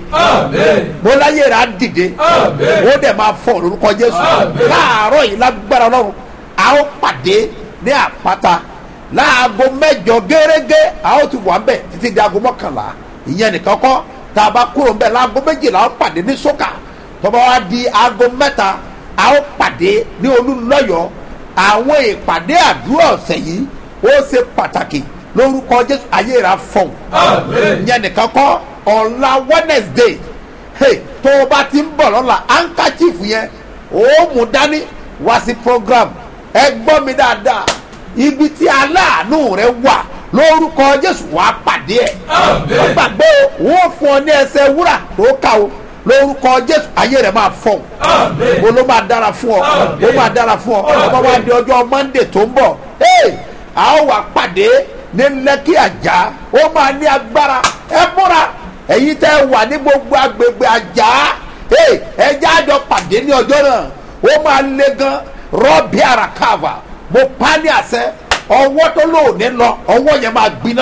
mo láyé rẹ̀ á dìde ó dẹ̀ máa fọ orúkọ jésù láàárọ̀ yìí lágbára ọlọ́run a ó pàdé ní àpáta láago mẹ́jọ gẹ́gẹ́ a ó ti wà ń bẹ̀ títí di aago mọ́kànlá ìyẹn nìkan kọ́ tá a bá kúrò ń bẹ̀ láago méjìlá ó pàdé ní sókà tọ́ba wa di aago mẹ́ta a ó pàdé ní olúlọ́yọ̀ àwọn ìpàdé àdúrà ọ̀sẹ̀ yìí ó ṣe pàtàkì lórúkọ jésù ayé rà fọ̀n ìyẹn nìkan kọ́ ọ̀la wednesday hey, tó o bá ti ń bọ̀ lọ́la handkerchief yẹn ó mú dání wá sí program ẹ gbọ́ mi dáadáa ibi tí aláàánú rẹ wà lórúkọ jésù wàá pàdé ẹ wọ́n gbàgbé o wọ́n fún ọ ní ẹsẹ̀ wúrà tó kà o lórúkọ jésù ayé rẹ máa fọ o ló máa dára fún ọ ó máa dára fún ọ ọba wa di ọjọ́ monday tó ń bọ̀ a ó wà pàdé ní lẹ́kì àjà ó máa ní agbára ẹ múra ẹ̀yin tẹ́ wà ní gbogbo agbègbè àjà ẹ jẹ́ àjọ pàdé ní ọjọ́ náà ó máa le gan rọ́ọ̀bì àràkàvà mo pa ní àṣẹ ọwọ́ tó lóòní lọ ọwọ́ yẹn máa gbiná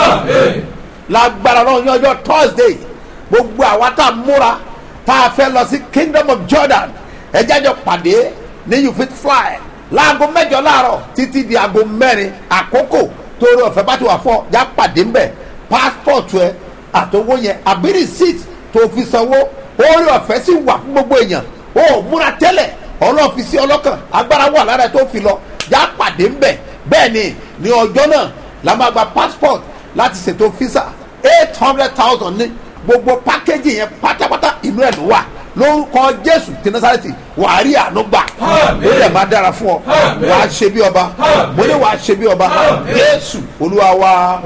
lágbára náà ní ọjọ́ thursday gbogbo àwa tá a múra tá a fẹ́ lọ sí kingdom of jordan ẹ jẹ́ àjọ pàdé ní you fit fly láago mẹ́jọ láàárọ̀ títí di aago mẹ́rin àkókò torí ọ̀fẹ́ bá ti wà fọ́ já pàdé ńbẹ̀ passport ẹ àtọwọ́ yẹn àbí receipt tó fi sanwó orí ọ̀fẹ́ sì wà fún gbogbo èèyàn ó múra tẹ́lẹ̀ ọlọ́ọ̀fi sí ọlọ́kàn agbára wà lára ẹ tó fi lọ já pàdé ńbẹ̀ bẹ́ẹ̀ ni ní ọjọ́ náà la máa gba passport láti ṣètò visa eight hundred thousand ní gbogbo pákéjì yẹn pátápátá inú ẹ̀ ló wà lórúkọ jésù tí nasareti wà á rí àánú gbà ó lè má dára fún ọ wà á ṣe bí ọba mo ní wà á ṣe bí ọba jésù olúwa wa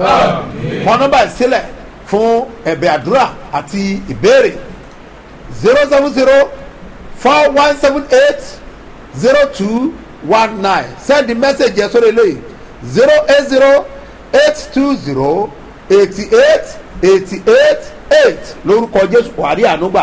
kọ nọmba ìsílẹ̀ fún ẹ̀bẹ̀ àdúrà àti ìbéèrè zero seven zero four one seven eight zero two one nine send the message yẹn sórí eléyìí zero eight zero eight two zero eighty eight eighty eight eight lórúkọ jésù wàrí ànúgbà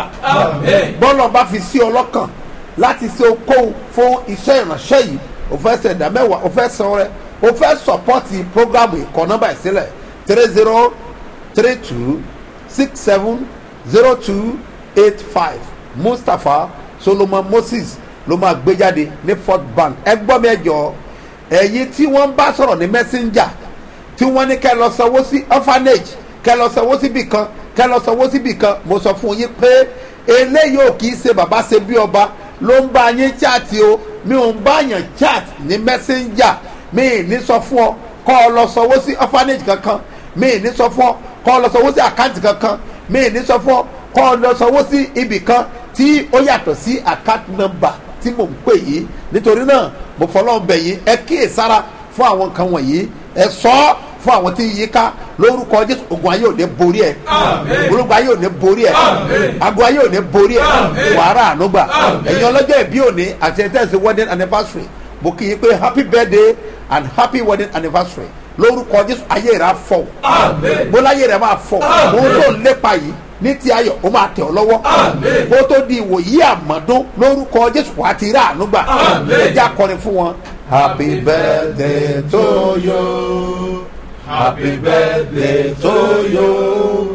bọ́lá bá fi sí ọlọ́kàn láti ṣe okòwò fún iṣẹ́ ìránṣẹ́ yìí o fẹ́ ṣe ẹ̀dá mẹ́wàá o fẹ́ san rẹ o fẹ́ sọ̀pọ́tì programu ìkọ́ nọ́mbà ìsílẹ̀ three zero three two six seven zero two eight five mustapha solomon moses ló máa gbé jáde ní fort bank ẹ gbọ́ mi ẹ jọ ẹ̀yin tí wọ́n bá sọ̀rọ̀ ní messenger tí wọ́n ní kẹ́ lọ sanwó sí orphanage kẹ́ lọ sanwó síbì kan kẹ́ lọ sanwó síbì kan mo sọ fún yín pé eléyìí ò kì í ṣe bàbá ṣe bí ọba ló ń bá yín chat o mi ò ń bá yàn chat ní messenger mi ì ní sọ fún ọ kọ́ ọ lọ sanwó sí orphanage kankan mi ì ní sọ fún ọ kọ́ ọ lọ sanwó sí àkáǹtì kankan mi ì ní sọ fún ọ kọ́ ọ lọ sanwó sí ibì kan tí ó yàtọ̀ sí account number tí mò ń pè yìí nítorí náà mo fọlọ́ bẹ̀ yín ẹ kíyèsára fún àwọn nǹkan wọ̀nyí ẹ sọ ọ́ fún àwọn tí yí ká lórúkọ jésù ogun ayé ò ní borí ẹ ológun ayé ò ní borí ẹ ago ayé ò ní borí ẹ wàhálà ànúgbà ẹ̀yin ọlọ́jọ́ ìbí òní àti ẹ̀ tẹ̀sí wedding anniversary mo kì í pé happy birthday and happy wedding anniversary lórúkọ jésù ayé rẹ á fọ bólá ayé rẹ máa fọ mo tó lépa yìí ní ti ayọ̀ ó máa tẹ̀ ọ́ lọ́wọ́ kó tó di ìwòyí àmọ́dún lórúkọ jésù wàá ti rí ànúgbà ẹ jẹ́ akọrin fún wọn. happy birthday to you. Happy birthday to you.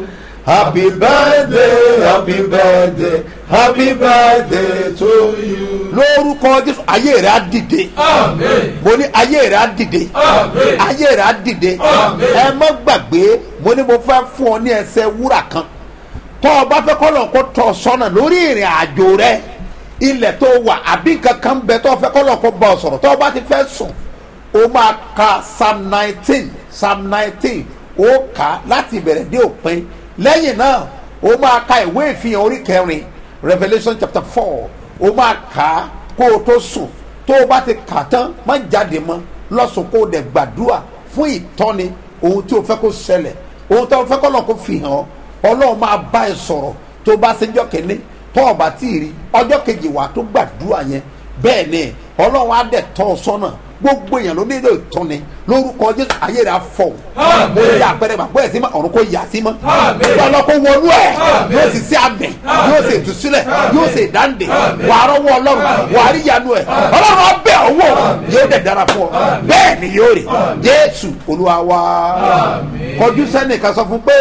happy birthday happy birthday happy birthday to you. lórúkọ jésù ayé rẹ á dìde mo ní ayé rẹ á dìde ayé rẹ á dìde ẹ má gbàgbé mo ní mo fẹ́ fún ọ ní ẹsẹ̀ wúrà kan tọ́ ọ bá fẹ́ kọ́ lọ́n kó tọ́ ọ sọ́nà lórí ìrìn àjò rẹ ilẹ̀ tó wà àbí kankan bẹ tọ́ ọ fẹ́ kọ́ lọ́n kó bá ọ sọ̀rọ̀ tọ́ ọ bá ti fẹ́ sùn o máa ka psalm nineteen psalm nineteen ó kà á láti ìbẹ̀rẹ̀ dé òpin lẹ́yìn náà o máa ka ìwé ìfihàn orí kẹrin revolution chapter four o máa kà á kó o tó sùn tó o bá ti kà tán má jáde mọ́ lọ́sùn kó o dẹ̀ gbàdúrà fún ìtọ́ni ohun tí o fẹ́ kó ṣẹlẹ̀ ohun tí o fẹ́ kọ́ lọ́n kó fi hàn ọ́ ọlọ́run máa bá ẹ sọ̀rọ̀ tó bá ṣẹjọ́ kẹ́ni tó o bá tí ì rí ọjọ́ kejì wà tó gbàdúrà yẹn bẹ́ẹ̀ ni ọlọ́run á dẹ̀ tọ́ ọ sọ́nà gbogbo èèyàn ló nílò ìtọ́ni lórúkọ jésù ayé rẹ̀ á fọ̀ mo yà àpẹẹrẹ gbàgbọ́ ẹ̀ sí mọ́ ọ̀run kò yà sí mọ́ ọlọ́ kó wọnú ẹ̀ yóò sì sí àmì yóò sì ìtúsílẹ̀ yóò sì dáǹdè wà á rọ́wọ́ ọlọ́run wà á rí ìyanu ẹ̀ ọlọ́run ọbẹ̀ ọwọ́ yóò dẹ̀ dára fún ọ bẹ́ẹ̀ ni yóò rí jésù olúwa wa kọjú sẹ́nìkan sọ fún pé.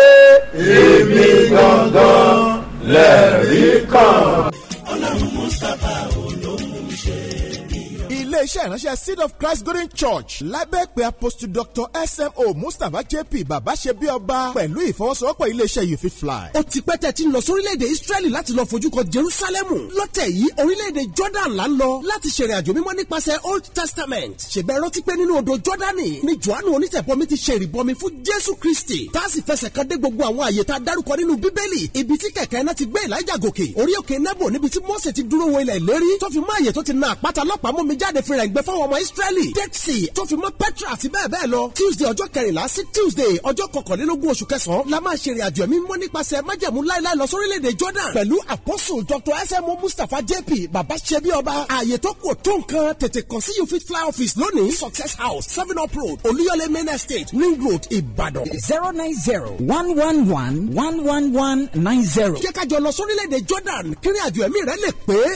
èmi gangan lẹ́rìí kan. ọlọ́run mustapha olóhùn ṣe iléeṣẹ́ ìránṣẹ́ seed of christ golden church lábẹ́ pé apostle dr smo mustapha jp bàbá ṣe bí ọba pẹ̀lú ìfọwọ́sowọ́pọ̀ iléeṣẹ́ you fit fly. ó ti pẹ́ tẹ́ ti ń lọ sórílẹ̀-èdè israẹli láti lọ fojú kan jerusalemu lọ́tẹ̀ yìí orílẹ̀-èdè jordan là ń lọ láti ṣèrìn àjò mímọ́ nípasẹ̀ old testament ṣèbẹ̀ rántí pé nínú odò jordani ni johannu onítẹ̀bọmi ti ṣe ìrìbọmi fún jésù kristi tá a sì fẹsẹ̀ kan dé gbogbo àwọn àyè tá a dárúkọ nínú bíbélì ibi tí kẹ̀kẹ́ náà ti gbé elijah gòkè orí òkè nebo níbi tí mose ti dúró wo ilẹ̀ ìlérí tó fi mọ́ àyè tó ti na àpáta lọ́pàá mú mi jáde fi rẹ̀ gbẹ fáwọn ọmọ israẹli dead sea tó fi mọ́ petra àti bẹ́ẹ̀ bẹ́ẹ̀ lọ tuesday ọjọ́ kẹrìnlá sí tuesday ọjọ́ kọkànlélógún oṣù kẹsàn-án la máa ṣe ìrìnàjò ẹ̀mí mọ́ nípasẹ̀ májẹ̀mú láéláé lọ sórílẹ̀-èdè jordan pẹ̀lú apostle dr smo mustapha jp baba sebi ọba ààyè tó kù tó nǹkan tètè kàn sí you fit fly office lónìí success house seven up road olúyọlé main estate ring road ìbàdàn. zero nine zero one one one one one one nine zero. jẹ́ ká jọ lọ sórílẹ̀-èdè jordan kí ìrìnàjò ẹ̀mí rẹ lè pé.